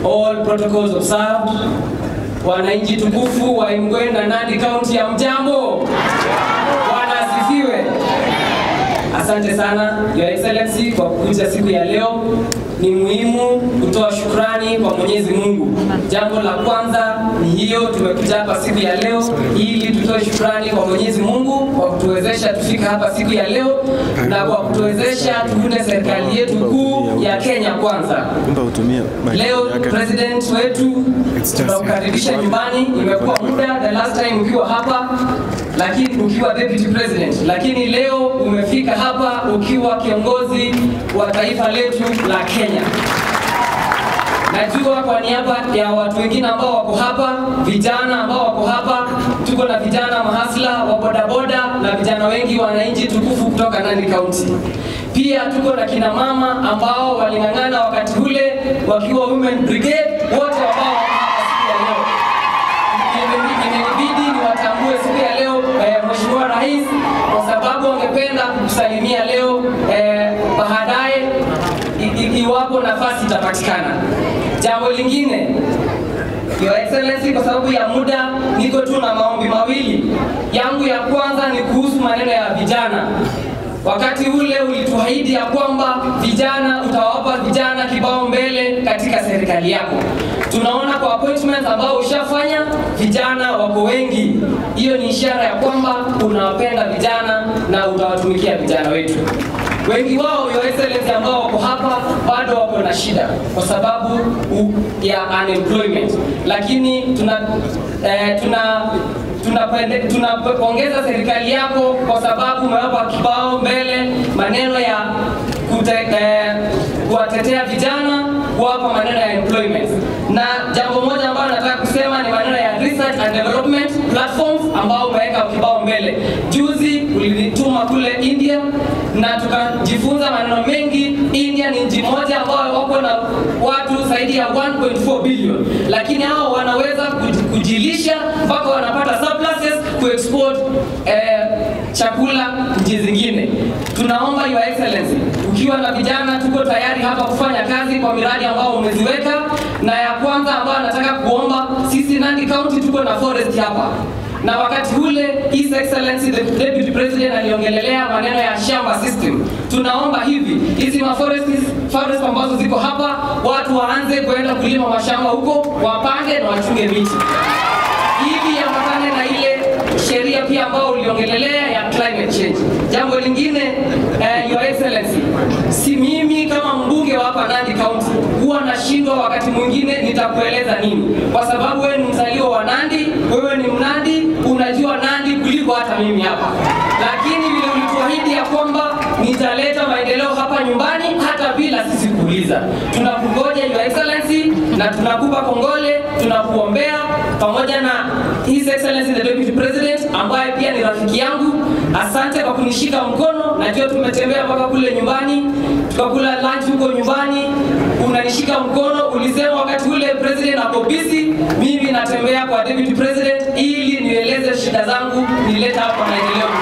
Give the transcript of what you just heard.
all protocols observed. Wananchi tukufu wa Imgwe na Nandi County ya mjambo, Bwana asifiwe. Asante sana Your Excellency kwa kukuja siku ya leo. Ni muhimu kutoa shukrani kwa Mwenyezi Mungu. Jambo la kwanza ni hiyo, tumekuja hapa siku ya leo ili tutoe shukrani kwa Mwenyezi Mungu kwa kutuwezesha tufika hapa siku ya leo na kwa kutuwezesha tuunde serikali yetu kuu ya Kenya kwanza. Kumbe utumie mic Leo yake. president wetu tunakukaribisha nyumbani. Imekuwa muda the last time ukiwa hapa, lakini ukiwa deputy president, lakini leo umefika hapa ukiwa kiongozi wa taifa letu la Kenya. Najua kwa niaba ya watu wengine ambao wako hapa, vijana ambao wako hapa, tuko na vijana mahasla wa bodaboda na vijana wengi wananchi tukufu kutoka Nandi County. Pia tuko na kina mama ambao waling'ang'ana wakati ule wakiwa women brigade, wote ambao wako hapa siku ya leo. Imebidi- Imenibidi niwatambue siku ya leo eh, Mheshimiwa Rais kwa sababu angependa kukusalimia leo eh, baadaye i- i- iwapo nafasi itapatikana. Jambo lingine Your Excellency, kwa sababu ya muda, niko tu na maombi mawili. Yangu ya kwanza ni kuhusu maneno ya vijana. Wakati ule ulituahidi ya kwamba vijana utawapa vijana kibao mbele katika serikali yako. Tunaona kwa appointments ambao ushafanya vijana wako wengi. Hiyo ni ishara ya kwamba unawapenda vijana na utawatumikia vijana wetu. Wengi wao Your Excellency ambao wako hapa bado wako na shida kwa sababu u- ya unemployment, lakini tuna eh, tuna tunapende- tunapongeza serikali yako kwa sababu umewapa kibao mbele maneno ya kute, eh, kuwatetea vijana kuwapa maneno ya employment. Na jambo moja ambalo nataka kusema ni maneno ya research and development platforms ambao umeweka kibao mbele. Juzi ulinituma kule India na tukajifunza maneno mengi. India ni nchi moja ambayo wako na watu zaidi ya 1.4 billion, lakini hao wanaweza kuj- kujilisha mpaka wanapata surpluses kuexport eh, chakula nchi zingine. Tunaomba Your Excellency, ukiwa na vijana, tuko tayari hapa kufanya kazi kwa miradi ambao umeziweka, na ya kwanza ambayo nataka kuomba, sisi Nandi County tuko na forest hapa na wakati ule His Excellency the Deputy President aliongelelea maneno ya shamba system. Tunaomba hivi hizi maforest forest ambazo ziko hapa, watu waanze kuenda kulima mashamba huko, wapange na wachunge miti ili yapatane na ile sheria pia ambao uliongelelea ya climate change. Jambo lingine eh, Your Excellency, si mimi kama mbunge wa hapa Nandi County huwa nashindwa wakati mwingine nitakueleza nini, kwa sababu wewe ni mzaliwa wa Nandi, wewe ni Mnandi, unajua Nandi kuliko hata mimi hapa, lakini vile ulituahidi ya kwamba nitaleta maendeleo hapa nyumbani hata bila sisi kuuliza. Tunakungoja Your Excellency na tunakupa kongole, tunakuombea pamoja na His Excellency the Deputy President ambaye pia ni rafiki yangu. Asante kwa kunishika mkono, najua tumetembea mpaka kule nyumbani, tukakula lunch huko nyumbani, unanishika mkono. Ulisema wakati ule president ako busy, mimi natembea kwa Deputy President ili nieleze shida zangu, nilete hapa maendeleo